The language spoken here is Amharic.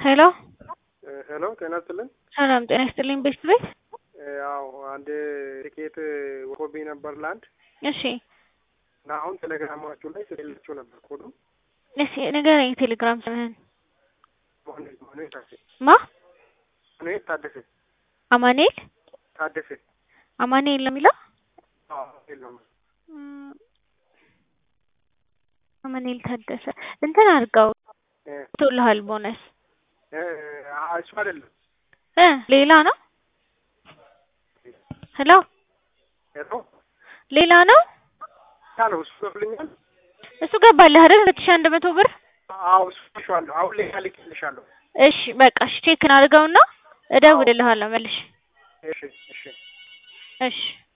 ሄሎ ሄሎ ጤና ይስጥልኝ። ሰላም ጤና ይስጥልኝ። ቤት ቤት ያው አንድ ቲኬት ወጥቶብኝ ነበር ለአንድ እሺ እና አሁን ቴሌግራማችሁ ላይ ስለሌላችሁ ነበር ኮዱ እሺ ንገረኝ። ቴሌግራም ስምህን ማኑኤል ታደሰ ማ ማኑኤል ታደሰ አማኑኤል ታደሰ አማኑኤል ነው የሚለው አዎ የለውም እም፣ አማኑኤል ታደሰ እንትን አድርገው እ ቶልሃል ቦነስ እ አ- እሱ አይደለም እ ሌላ ነው ሄሎ ሄሎ ሌላ ነው ያ ነው እሱ ገብልኛል እሱ ገባልህ አይደል ሁለት ሺህ አንድ መቶ ብር አዎ እሱ ልሻለሁ አሁን ላይ ልክልሻለሁ እሺ በቃ እሺ ቼክ አድርገውና እደውልልሃለሁ መልሽ እሺ እሺ እሺ